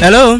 hello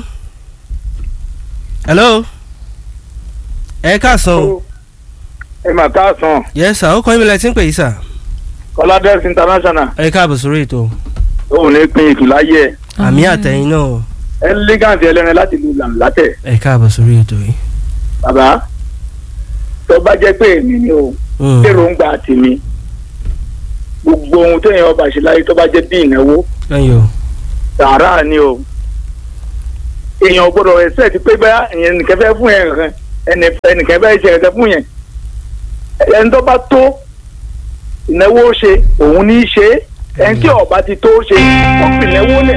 hello ẹ káàsán o ẹ mà káàsán yes sir ó kọ́ ìmìlẹ̀ tí ń pè yìí sir kọ́ládẹ́sì international ẹ káàbọ̀ sórí ètò òun ní pin ìtùláyé ẹ àmì àtẹ̀yìn náà o. elegant ẹlẹ́rin láti lu làǹlátẹ̀ ẹ káàbọ̀ sórí ètò yìí. bàbá tó bá jẹ́ pé èmi ni o Mm. èròǹgbà tèmi gbogbo ohun téèyàn ọba ṣe láyé tó bá jẹ́ bí ìnáwó ẹ̀yin o sàárà ni o èèyàn gbọ́dọ̀ ẹsẹ ti pé bá ìyẹn nìkan fẹ́ fún yẹn kan ẹnì ẹnìkan fẹ́ ṣe ẹ̀kẹ́ fún yẹn ẹni tó bá tó ìnáwó ṣe òun ní í ṣe é ẹni tí ọba ti tó ṣe ó fi ìnáwó lẹ̀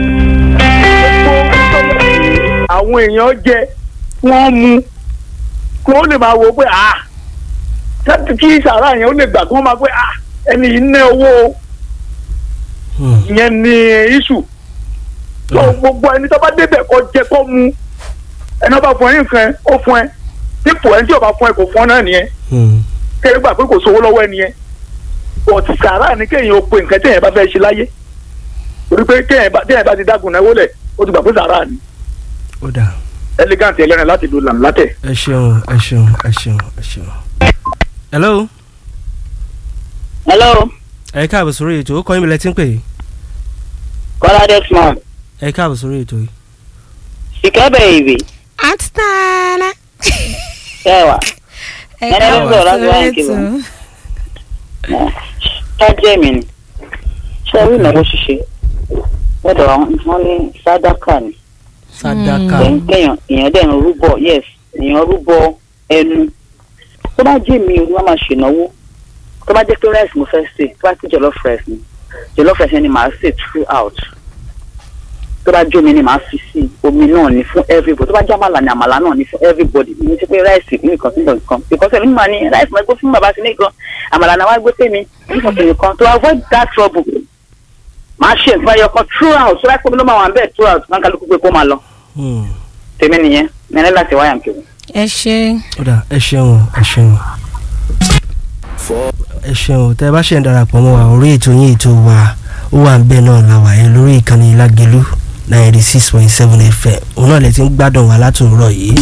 àwọn èèyàn jẹ wọ́n mu kí wọ́n lè máa wo pé ah tẹ́tí kí sàárà yẹn ó lè gbà kí wọ́n máa pé ah ẹni yìí ná owó o Mm. ìyẹn ni iṣu tó gbogbo ẹni tó bá débẹ̀ kó jẹ kó mu ẹni tó bá fún ẹ ní nǹkan ó fún ẹ dípò ẹni tí ò bá fún ẹ kò fún ọ náà nìyẹn Mm. kéde gbà pé kò sówó lọ́wọ́ ẹ nìyẹn bọ̀tì sàrà ni kéèyàn ó pe nǹkan téèyàn bá fẹ́ ṣe láyé torí pé kéèyàn bá téèyàn bá ti dágun náà wọlé ó ti gbà pé sàrà ni ó dà elegant ẹlẹ́rìn láti lu làǹlátẹ̀. ẹ ṣeun ẹ ṣeun ẹ ṣeun ẹ ṣeun. hello hello ẹ káàbọ̀ sórí ètò ó kọ́ ìmìlẹ̀ tí ń pè yìí. kọ́lá desmond ẹ káàbọ̀ sórí ètò yìí. ìkẹ́bẹ̀ ìwé Atana. kẹwàá Ẹ Ẹni ló káàbọ̀ sọ̀rọ̀ láti sórí wáyé kìlọ̀. ṣáájẹ́ mi ni ṣé orí ìnáwó ṣíṣe lọ́dọ̀ wọn ní sádàkà ni sadaka Then kéèyàn èèyàn dẹ̀ ń rúbọ yes èèyàn rúbọ ẹnu tó bá jẹ́ mi ni wọ́n máa ṣènáwó tó bá jẹ́ pé rice mo fẹ́ sè tó bá ti jollof rice ni jollof rice ni màá sè throughout tó bá jó mi ni màá fi sí omi náà ni fún everybody tó bá jẹ́ àmàlà ni àmàlà náà ni fún everybody ní ti pé rice nìkan sí nìkan because ẹ̀mí máa ní rice máa gbé fún bàbá sí nìkan àmàlà náà wá gbé fèmí nìkan sí nìkan to avoid that trouble màá ṣe nǹkan ẹyọ kan throughout tó bá pẹ́ mi ló máa wà ń bẹ̀ throughout máa ń kálukú pé kó máa lọ Mm. tèmi nìyẹn mẹ́rin láti wáyà ń kiri. ẹ ṣe ó dà ẹ ṣeun ẹ ṣeun. ẹ ṣeun tẹ bá ṣe ń darapọ̀ mọ́ wa orí ètò yín ètò wa ó wà ń bẹ́ẹ̀ náà la wà yẹn lórí ìkànnì lágẹ̀lú ninety six point seven fm òun náà lè ti ń gbádùn wa látòrọ̀ yìí.